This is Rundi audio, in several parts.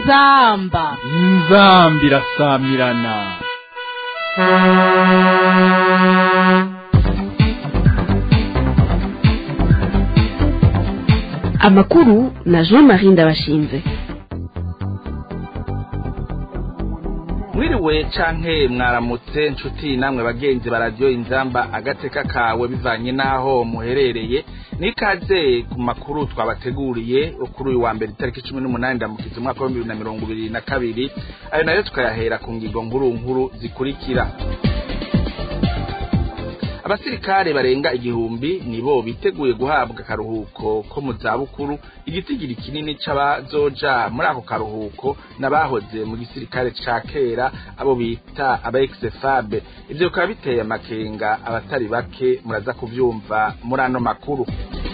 inzamba inzambi irasamirana amakuru na jean marie ndabashinze mwiriwe canke mwaramutse nshuti namwe bagenzi baradiyo inzamba agateka kawe bivanye n'aho muherereye nikaze ku makuru twabateguriye kuri uyu wa mbere itariki cumi n'umunani ndamukiza umwaka wa bibiri na mirongo ibiri na kabiri ayo nayo tukayahera ku ngingo nkuru nkuru zikurikira abasirikare barenga igihumbi nibo biteguye guhabwa akaruhuko ko mu zabukuru igitigiri kinini c'abazoja muri ako karuhuko n'abahoze mu gisirikare ca kera abo bita aba exefabe ivyo bikaba biteye amakenga abatari bake muraza kuvyumva muri ano makuru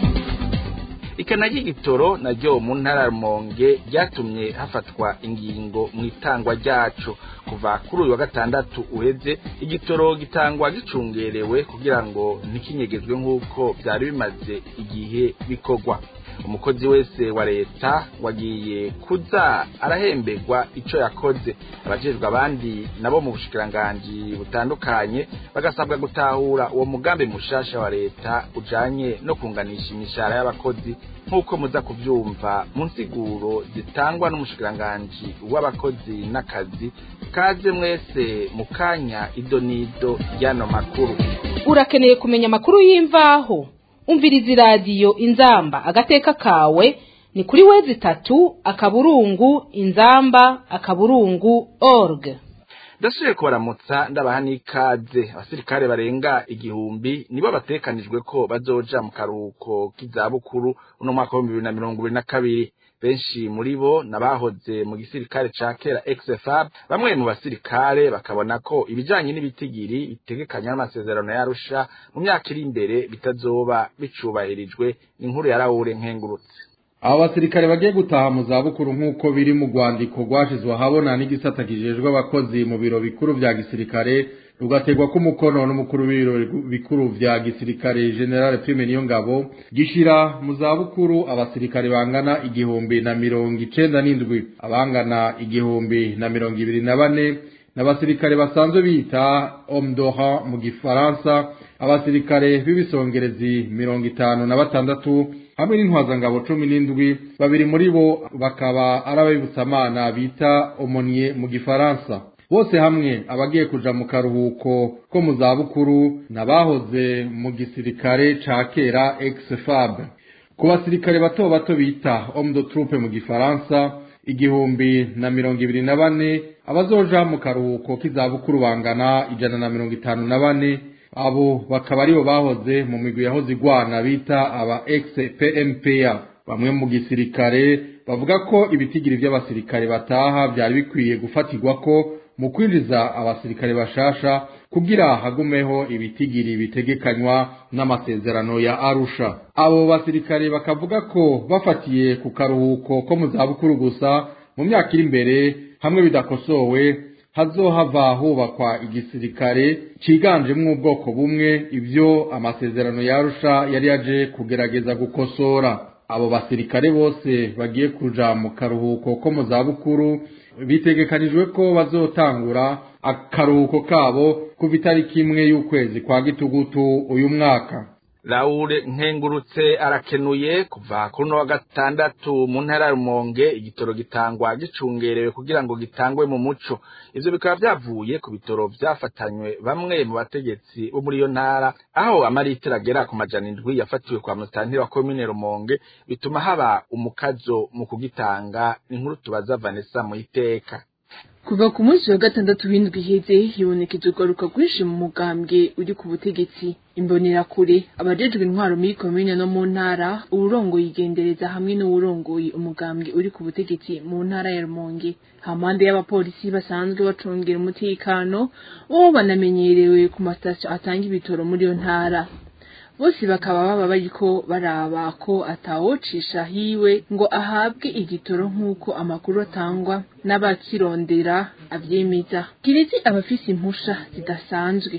ikana ry'igitoro naryo mu ntara ya rumonge ryatumye hafatwa ingingo mu itangwa ryaco kuva kuri uyu wa gatandatu uheze igitoro gitangwa gicungerewe kugira ngo ntikinyegezwe nk'uko byari bimaze igihe bikorwa umukozi wese wa leta wagiye kuza arahemberwa ico yakoze abajejwe abandi nabo mu bushikiranganji butandukanye bagasabwa gutahura uwo mugambi mushasha wa leta ujanye no kunganisha imishahara y'abakozi nk'uko muza kuvyumva mu nsiguro zitangwa n'umushikiranganji w'abakozi n'akazi kaze mwese mu kanya idonido ry'ano makuru urakeneye kumenya amakuru y'imvaho umviriza iradiyo inzamba agateka kawe ni kuri wezi itatu akaburungu inzamba akaburungu org ndasubiye kubaramutsa ndabaha n'ikaze abasirikare barenga igihumbi nibo batekanijwe ko bazoja mu karuhuko k'izabukuru uno mwaka w'ibihumbi bibiri na mirongo ibiri na kabiri benshi muri bo nabahoze mu gisirikare ca kera XFAB bamwe mu basirikare bakabona ko ibijanye n'ibitigiri bitegekanywa n'amasezerano yarusha mu myaka iri imbere bitazoba bicubahirijwe inkuru ya Raoul Nkengurutse abo basirikare bagiye gutaha mu zabukuru nk'uko biri mu rwandiko rwashizwe ahabona n'igisata kijejwe abakozi mu biro bikuru vya gisirikare rugategwa k'umukono n'umukuru w'ibiro bikuru vya gisirikare general prime niyo ngabo gishira mu zabukuru abasirikare bangana igihumbi na mirongo icenda n'indwi abangana igihumbi na mirongo ibiri na bane n'abasirikare basanzwe bita omdoha mu gifaransa abasirikare b'ibisongerezi mirongo itanu na batandatu hamwe n'intwazangabo cumi n'indwi babiri muri bo bakaba ari ababibutsamana bita omoniye mu gifaransa bose hamwe abagiye kuja mu karuhuko ko mu zabukuru n'abahoze mu gisirikare ca kera ex-fab ku basirikare bato bato bita homme de troupe mu gifaransa igihumbi na mirongo ibiri na bane abazoja mu karuhuko k'izabukuru bangana ijana na mirongo itanu na bane abo bakaba aribo bahoze mu migwi yahoze igwana bita aba ex-pmpa bamwe mu gisirikare bavuga ko ibitigiri vy'abasirikare bataha vyari bikwiye gufatirwa ko mu kwinjiza abasirikare bashasha kugira hagumeho ibitigiri bitegekanywa n'amasezerano ya Arusha abo basirikare bakavuga ko bafatiye ku karuhuko ko mu zabukuru gusa mu myaka iri imbere hamwe bidakosowe hazohava hubakwa igisirikare ciganjemwo ubwoko bumwe ivyo amasezerano ya Arusha yari yaje kugerageza gukosora abo basirikare bose bagiye kuja mu karuhuko ko mu zabukuru bitegekanijwe ko bazotangura akaruhuko kabo kuva itariki imwe y'ukwezi kwa gitugutu uyu mwaka Laure nkengurutse arakenuye kuva kuri wa gatandatu mu ntara ya Rumonge igitoro gitangwa gicungerewe kugira ngo gitangwe mu muco ivyo bikaba vyavuye ku bitoro vyafatanywe bamwe mu bategetsi bo muri iyo ntara aho amaritiro agera ku majana indwi yafatiwe kwa mutantiri wa komine Rumonge bituma haba umukazo mu kugitanga inkuru tubaza Vanessa Muhiteka kuva ku munsi wa gatandatu w'indwi iheze hibonekeje ugaruka rwinshi mu mugambwe uri ku butegetsi imbonerakure abajejwe intwaro muri komine no mu ntara uwurongoye igendereza hamwe n'uwurongoye umugambwe uri ku butegetsi mu ntara ya rumonge hampande y'abapolisi basanzwe bacungira umutekano bo banamenyerewe ku masitasiyo atanga ibitoro muri iyo ntara bose bakaba baba bariko baraba ko atawocisha hiwe ngo ahabwe igitoro nk'uko amakuru atangwa n'abakirondera avyemeza kiretse abafise impusha zidasanzwe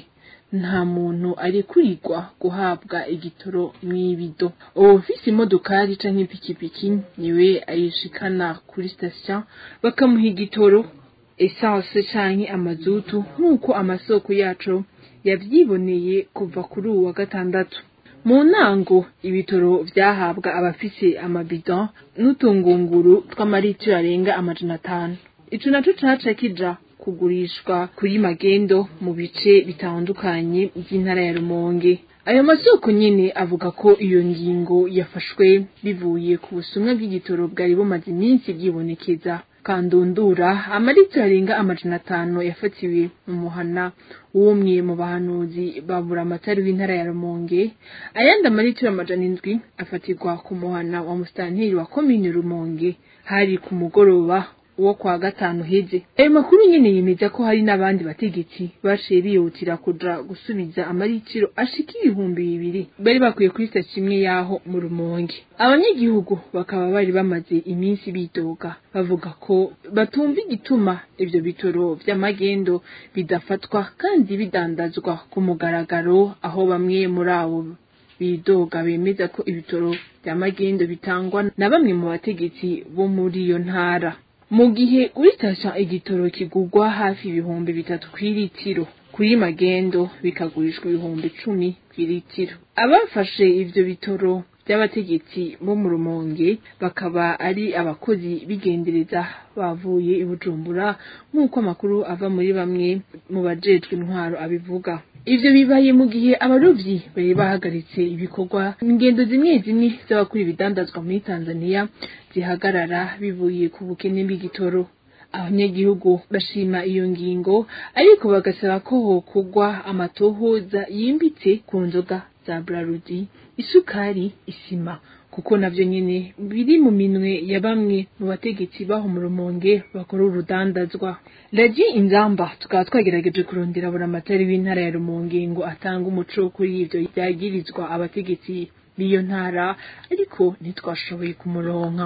nta muntu arekurirwa guhabwa igitoro mw'ibido uwufise imodokari canke ipikipiki niwe ayishikana kuri sitasiyo bakamuha igitoro esanse canke amazutu nk'uko amasoko yacu yavyiboneye kuva kuri uwu wa gatandatu mu ntango ibitoro vyahabwa abafise amabido n'utungunguru tw'amaritiro arenga amajana atanu ico naco caca kija kugurishwa kuri magendo mu bice bitandukanye by'intara ya Rumonge ayo masoko nyene avuga ko iyo ngingo yafashwe bivuye ku busumwa bw'igitoro bwari bumaze iminsi bwibonekeza kandundura amaritiro arenga amajana atanu yafatiwe mu muhana w'umwe mu bahanuzi babura amatari w'intara ya Rumonge ayandi amaritiro amajana indwi afatirwa ku muhana wa musitanteri wa komine Rumonge hari ku mugoroba uwo kwa gatanu heze ayo makuru nyene yemeza ko hari n'abandi bategetsi baciye bihutira kuja gusubiza amaritiro ashika ibihumbi bibiri bari bakwiye kuri sitasiyo imwe yaho mu rumonge abanyagihugu bakaba bari bamaze iminsi bidoga bavuga ko batumva igituma ivyo bitoro vy'amagendo bidafatwa kandi bidandazwa ku mugaragaro aho bamwe muri abo bidoga bemeza ko ibitoro vy'amagendo bitangwa na bamwe mu bategetsi bo muri iyo ntara mu gihe kuri sitasiyo igitoro kigurwa hafi ibihumbi bitatu kw'iritiro kuri magendo bikagurishwa ibihumbi icumi kw'iritiro abafashe ivyo bitoro by'abategetsi bo mu rumonge bakaba ari abakozi bigendereza bavuye i bujumbura nk'uko amakuru ava muri bamwe mu bajejwe intwaro abivuga ivyo bibaye mu gihe abarovyi bari bahagaritse ibikorwa ingendo zimwe zimwe z'abakora ibidandazwa muri tanzania zihagarara bivuye ku bukene bw'igitoro abanyagihugu bashima iyo ngingo ariko bagasaba ko hokugwa amatohoza yimbitse ku nzoga za brarudi isukari isima kuko navyo nyene biri mu minwe ya bamwe mu bategetsi baho mu rumonge bakora urudandazwa radiyo inzamba tukaba twagerageje kurondera buri amatari w'intara ya rumonge ngo atange umuco kuri ivyo vyagirizwa abategetsi b'iyo ntara ariko ntitwashoboye kumuronka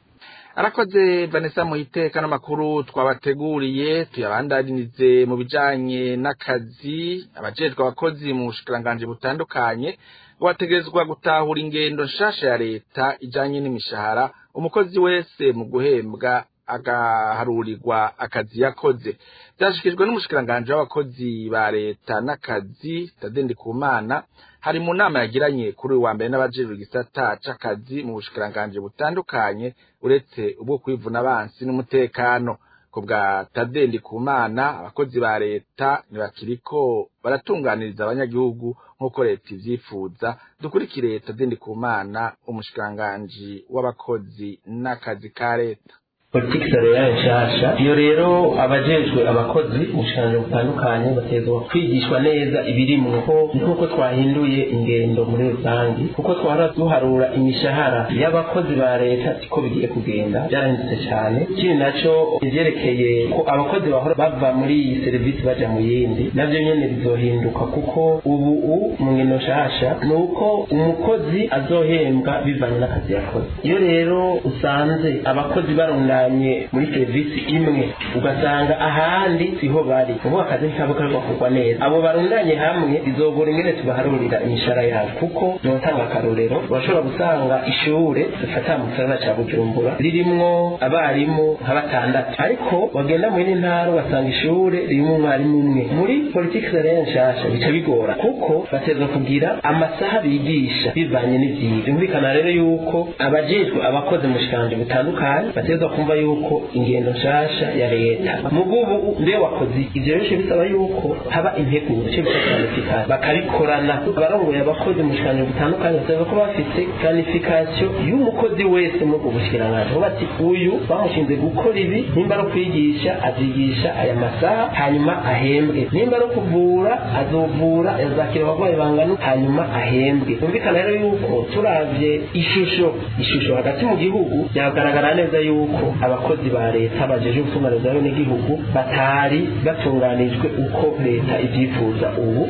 arakoze vanessa muhiteka n'amakuru twabateguriye tuyabandanirize mu bijanye n'akazi abajejwe abakozi mu bushikiranganji butandukanye bategerezwa gutahura ingendo nshasha ya leta ijanye n'imishahara umukozi wese mu guhembwa agaharurirwa akazi yakoze byashikijwe n'umushikiranganji w'abakozi ba leta n'akazi tadendi kumana hari mu nama yagiranye kuri uyu wa mbere n'abajejwe igisata c'akazi mu bushikiranganji butandukanye uretse ubwo kwivuna abansi n'umutekano ku bwa tadendi kumana abakozi ba leta ntibakiriko baratunganiriza abanyagihugu nk'uko leta ivyifuza dukurikire tadendi kumana umushikiranganji w'abakozi n'akazi ka leta politiki salariale nshasha iyo rero abajejwe abakozi mu bushikanje butandukanye bategezwa kwigishwa neza ibirimwo ko nk'uko twahinduye ingendo muri rusange kuko twara duharura imishahara y'abakozi ba leta siko bigiye kugenda byarahindutse cyane ikindi naco ivyerekeye ko abakozi bahora bava muri iyi serivisi baja mu yindi navyo nyene bizohinduka kuko ubu u mu ngendo nshasha ni uko umukozi azohembwa bivanye n'akazi yakoze iyo rero usanze abakozi barunda batandukanye muri serivisi imwe ugasanga ahandi siho bari ubu akazi ntikabo kariko kugwa neza abo barundanye hamwe bizogora ingene tubaharurira imishahara yabo kuko notanga akarorero urashobora gusanga ishure dufata mu gisagara ca bujumbura ririmwo abarimu nka batandatu ariko wagenda mu yindi ntara ugasanga ishure ririmwo umwarimu umwe muri politiki salariale nshasha bica bigora kuko batezwa kugira amasaha bigisha bivanye n'ivyigwa byumvikana rero yuko abajejwe abakozi mu bushikanje butandukanye batezwa kumva yuko ingendo nshasha ya leta mugubu mbe wakoze ivyo rero bisaba yuko haba integuro cyo bita planification bakabikorana abarongoye abakozi mu bushikanje butandukanye basaba ko bafite planification y'umukozi wese muri ubwo bushikiranganje aho bati uyu bamushinze gukora ibi nimba ari kwigisha azigisha aya masaha hanyuma ahembwe nimba ari kuvura azovura azakira abarwayi bangana hanyuma ahembwe byumvikana rero yuko turavye ishusho ishusho hagati mu gihugu byagaragara neza yuko abakozi ba leta bajeje gutunganiza n'igihugu batari batunganijwe uko leta ivyifuza ubu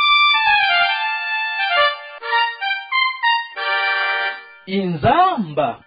inzamba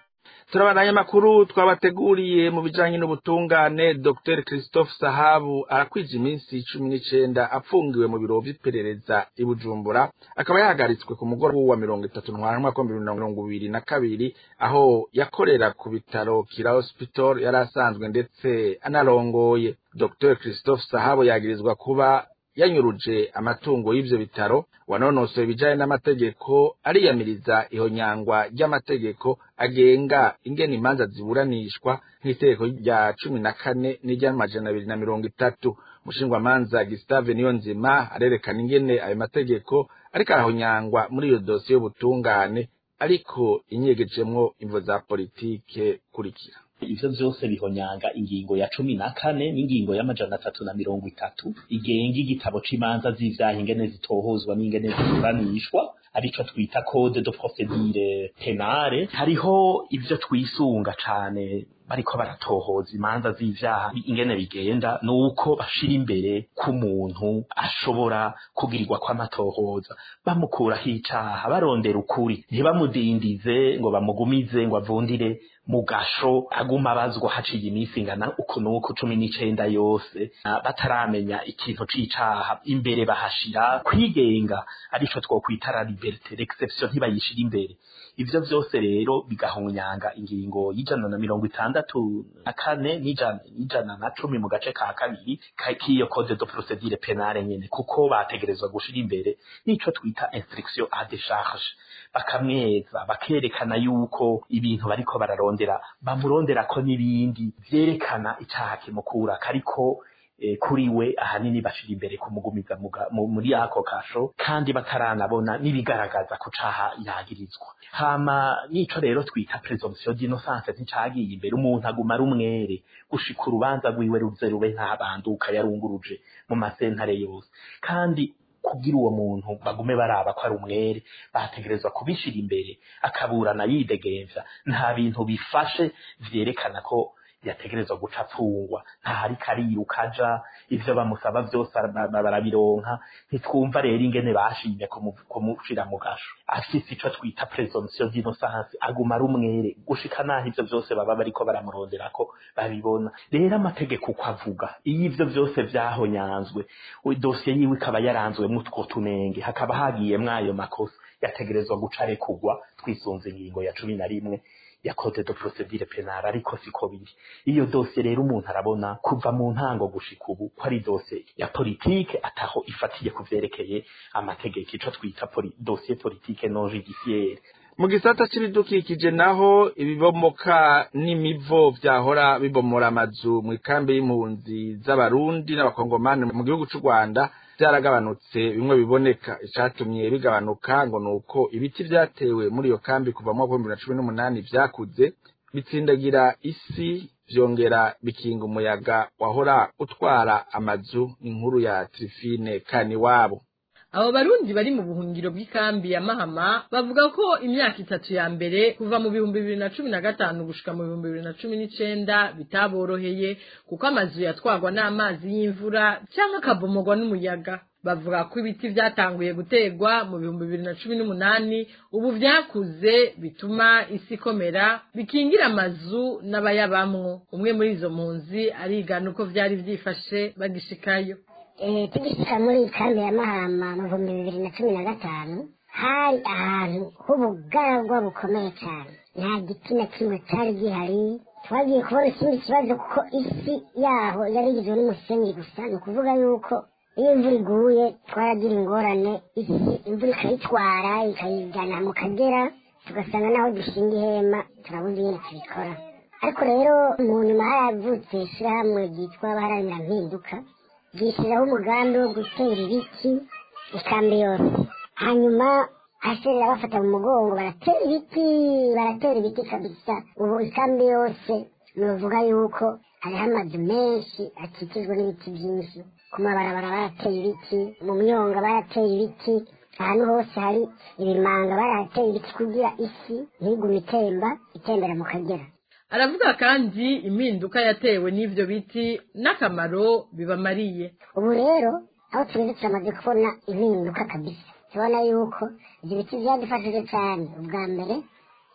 turabandanya amakuru twabateguriye mu bijanye n'ubutungane dr christophe sahabu arakwije iminsi cumi n'icenda apfungiwe mu biro vy'iperereza i bujumbura akaba yahagaritswe ku mugoroba wa mirongo itatu ntwara mwaka wa mirongo ibiri na kabiri aho yakorera ku bitaro kira hospital yari asanzwe ndetse anarongoye dr christophe sahabu yagirizwa kuba yanyuruje amatungo y'ivyo bitaro wanonosoye ibijanye n'amategeko ariyamiriza ihonyangwa ry'amategeko agenga ingene imanza ziburanishwa nk'itegeko rya cumi na kane n'iry'amajana abiri na mirongo itatu umushingwamanza Gustave Niyonzima arerekana ingene ayo mategeko ariko arahonyangwa muri iyo dosiye y'ubutungane ariko inyegejemwo imvo za politike kurikira ivyo vyose bihonyanga ingingo ya cumi na kane n'ingingo y'amajana atatu na mirongo itatu igenga igitabo c'imanza z'ivyaha ingene zitohozwa n'ingene ziburanishwa arico twita code de procedure penale hariho ivyo twisunga cane bariko baratohoza imanza z'ivyaha ingene bigenda nuko bashira imbere k'umuntu ashobora kugirirwa kw'amatohoza bamukuraho icaha barondera ukuri ntibamudindize ngo bamugumize ngo avundire mu gasho aguma abazwa haciye iminsi ingana uku n'uku cumi n'icenda yose bataramenya ikintu c'icaha imbere bahashira kwigenga arico twokwita la liberté l'exception ntibayishira imbere ivyo vyose rero bigahonyanga ingingo y'ijana na mirongo itandatu na kane n'ijana na cumi mu gace ka kabiri k'iyo code de procedure penale nyene kuko bategerezwa gushira imbere nico twita instruction à décharge bakamweza bakerekana yuko ibintu bariko bararondera bamurondera ko n'ibindi vyerekana icaha kimukura kariko e, kuri we ahanini bashira imbere kumugumiza muri ako kasho kandi bataranabona n'ibigaragaza ku caha yagirizwa hama nico rero twita presumption d'innocence nticagiye imbere umuntu aguma ari umwere gushika urubanza rwiwe ruze rube ntabanduka yarunguruje mu masentare yose kandi kugira uwo muntu bagume baraba ko ari umwere bategerezwa kubishira imbere akaburana yidegemvya nta bintu bifashe vyerekana ko yategerezwa guca apfungwa ntahari kariruka aja ivyo bamusaba vyose barabironka ntitwumva rero ingene bashimye kumushira mu gasho afise ico twita presumption d'innocence aguma ari umwere gushika naho ivyo vyose baba bariko baramuronderako babibona rero amategeko uko avuga iyo ivyo vyose vyahonyanzwe dosiye yiwe ikaba yaranzwemwo utwo tunenge hakaba hagiyemwo ayo makosa yategerezwa guca arekurwa twisunze ingingo ya cumi na rimwe ya code de procedure penale ariko siko biri iyo dosiye rero umuntu arabona kuva mu ntango gushika ubu ko ari dosiye ya politike ataho ifatiye ku vyerekeye amategeko ico twita poli, dosiye politike non judiciaire mu gisata c'ibidukikije naho ibibomoka n'imivo vyahora bibomora amazu mu ikambi y'impunzi z'abarundi n'abakongomani mu gihugu c'u rwanda vyaragabanutse bimwe biboneka icatumye bigabanuka ngo nuko ibiti vyatewe muri iyo kambi kuva mu mwaka w'ibihumbi bibiri na cumi n'umunani vyakuze bitsindagira isi vyongera bikinga umuyaga wahora utwara amazu inkuru ya trifine kaniwabo abo barundi bari mu buhungiro bw'ikambi ya mahama bavuga ko imyaka itatu ya mbere kuva mu bihumbi bibiri na cumi na gatanu gushika mu bihumbi bibiri na cumi n'icenda bitaboroheye kuko amazu yatwagwa n'amazi y'imvura cyangwa akabomogwa n'umuyaga bavuga ko ibiti vyatanguye gutegwa mu bihumbi bibiri na cumi n'umunani ubu vyakuze bituma isi ikomera bikingira amazu n'abayabamwo umwe muri izo mpunzi arigana uko vyari vyifashe bagishikayo tugishika muri kambi ya mahama mu bihumbi bibiri na cumi na gatanu hari ahantu h'ubugaragwa bukomeye cyane nta giti na kimwe cyari gihari twagiye kubona ikindi kibazo kuko isi yaho yari igizwe n'umusenyi gusa ni ukuvuga yuko iyo imvura iguye twaragira ingorane isi imvura ikayitwara ikayijyana mu kagera tugasanga naho dushinga ihema turabuze ingene tubikora ariko rero mu nyuma haravutse ishyirahamwe ryitwa abaharanira mpinduka ryishyiraho umugambi wo gutera ibiti ikambi yose hanyuma aserera bafata mu mugongo baratera ibiti baratera ibiti kabisa ubu ikambi yose nuvuga yuko hariho amazu menshi akikijwe n'ibiti byinshi ku mabarabara barateye ibiti mu myonga barateye ibiti ahantu hose hari ibimanga barateye ibiti kugira isi ntigume itemba itembera mu kagera aravuga kandi impinduka yatewe n'ivyo biti n'akamaro bibamariye ubu rero aho tugeze turamaze kubona impinduka kabisa tubona yuko ibyo biti byadufashije cyane ubwa mbere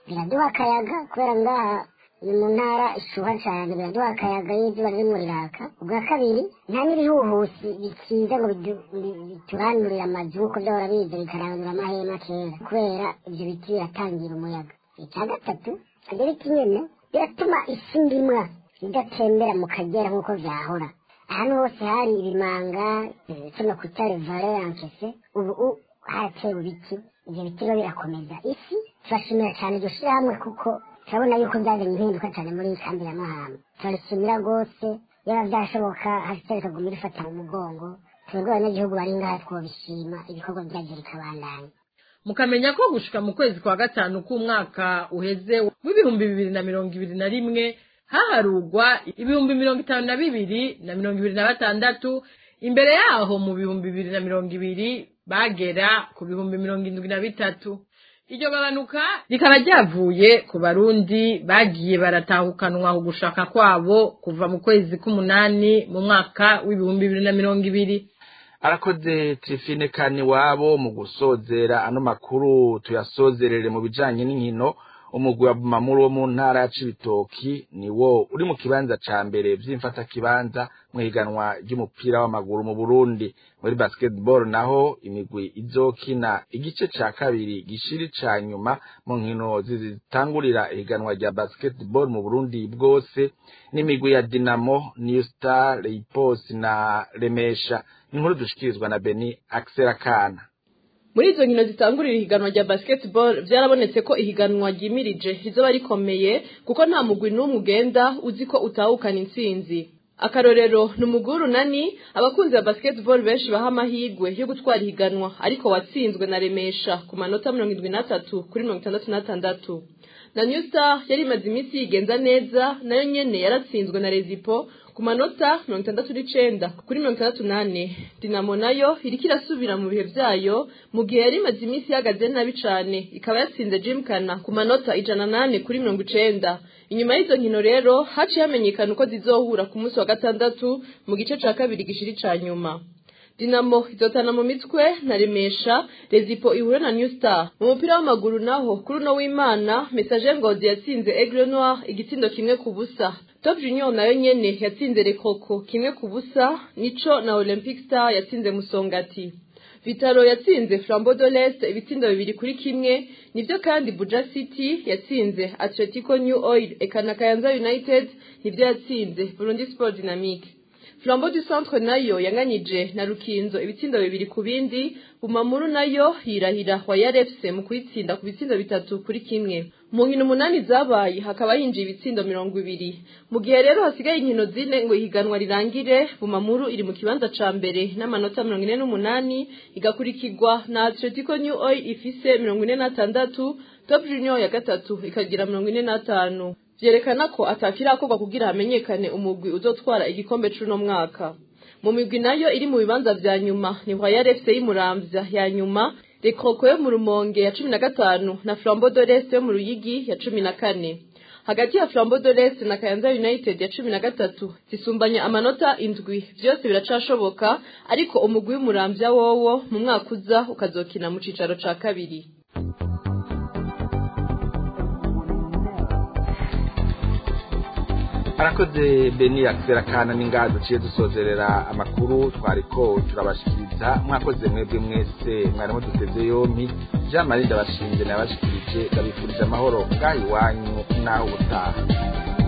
biraduha akayaga kubera ngaha ni mu ntara ishuha cyane biraduha akayaga iyo izuba ririmo riraka ubwa kabiri nta n'ibihuhusi bikiza ngo bidu- bi- bituranurire amazu nk'uko byahora biza bikarandura amahema kera kubera ibyo biti biratangira umuyaga icya gatatu ibyo biti nyine biratuma isi ndimwa idatembera mu kagera nk'uko byahora ahantu hose hari ibimanga kino kutare valerankese ubu u- haratewe ibiti ibyo biti rero birakomeza isi turashimira cyane iryo shyirahamwe kuko turabona yuko byazanye impinduka cyane muri iyi kambi ya mahama turarishimira rwose yaba byashoboka hasitari ikaguma irifata mu mugongo twebwe abanyagihugu bari ngaha twobishima ibikorwa byabyo bikabandanya mukamenya ko gushika mu kwezi kwa gatanu k'umwaka uheze w'ibihumbi bibiri na mirongo ibiri na rimwe haharugwa ibihumbi mirongo itanu na bibiri na mirongo ibiri na batandatu imbere yaho mu bihumbi bibiri na mirongo ibiri bagera ku bihumbi mirongo indwi na bitatu iryo gabanuka rikaba ryavuye ku barundi bagiye baratahukanwa ku gushaka kwabo kuva mu kwezi k'umunani mu mwaka w'ibihumbi bibiri na mirongo ibiri arakoze tirifine kani wabo mu gusozera ano makuru tuyasozerere mu bijanye n'inkino umugwi wa bumamuru wo mu ntara ya cibitoki ni wo uri mu kibanza ca mbere vy'imfata kibanza mu higanwa ry'umupira w'amaguru mu burundi muri basketball naho imigwi izokina igice ca kabiri gishiri ca nyuma mu nkino zitangurira ihiganwa rya basketball mu burundi bwose n'imigwi ya dinamo new star leipos na remesha inkuru dushikirizwa na beni axel kana muri izo nkino zitangurira ihiganwa rya basketball byarabonetse ko ihiganwa ryimirije rizoba rikomeye kuko nta mugwi n'umwe ugenda uzi ko utahukana intsinzi akarorero ni umugwi w'urunani abakunzi ba basketball benshi baha amahirwe yo gutwara ihiganwa ariko watsinzwe na remesha ku manota mirongo irindwi n'atatu kuri mirongo itandatu n'atandatu na new star yari imaze iminsi yigenza neza nayo nyene yaratsinzwe na rezipo ku manota mirongo itandatu n'icenda kuri mirongo itandatu n'ane dinamo nayo iriko irasubira mu bihe vyayo mu gihe yari imaze iminsi ihagaze nabi cane ikaba yatsinze jimkana ku manota ijana nane kuri mirongo icenda inyuma y'izo nkino rero haciye hamenyekana uko zizohura ku munsi wa gatandatu mu gice ca kabiri gishiri ca nyuma dinamo izotana mu mitwe na remesha rezipo ihure na new star mu mupira w'amaguru naho kuri uno w'imana message ngozi yatsinze aigle noir igitsindo kimwe ku busa top junior nayo nyene yatsinze rekoko kimwe ku busa nico na olympic star yatsinze musongati vitalo yatsinze flambeau de l'est ibitsindo bibiri kuri kimwe nivyo kandi buja city yatsinze atletico new oil eka na kayanza united nivyo yatsinze burundi sport dynamique flambeau du centre nayo yanganyije na rukinzo ibitsindo bibiri ku bindi bumamuru nayo yirahira wayar fc mu kuyitsinda ku bitsindo bitatu kuri kimwe mu nkino umunani zabaye hakaba hinjiye ibitsindo mirongo ibiri mu gihe rero hasigaye inkino zine ngo ihiganwa rirangire bumamuru iri mu kibanza ca mbere n'amanota mirongo ine n'umunani igakurikirwa na atletico new oil ifise mirongo ine n'atandatu top junior ya gatatu ikagira mirongo ine n'atanu vyerekana ko atakirakorwa kugira hamenyekane umugwi uzotwara igikombe c'uno mwaka mu migwi nayo iri mu bibanza vya nyuma ni Royal FC y'Umuramvya ya nyuma Rekroko yo mu Rumonge ya cumi na gatanu na Flambeau de l'Est yo mu Ruyigi ya cumi na kane hagati ya Flambeau de l'Est na Kayanza United ya cumi na gatatu zisumbanya amanota indwi vyose biracashoboka ariko umugwi w'Umuramvya wowo mu mwaka uza ukazokina mu cicaro ca kabiri arakoze beni akisera kana n'ingaha duciye dusozerera amakuru twariko turabashikiriza mwakoze mwebwe mwese mwarimo duteze yompi jean marie ndabashinze nabashikirije ndabifurije amahoro ngaha iwanyu n'aho ubutaha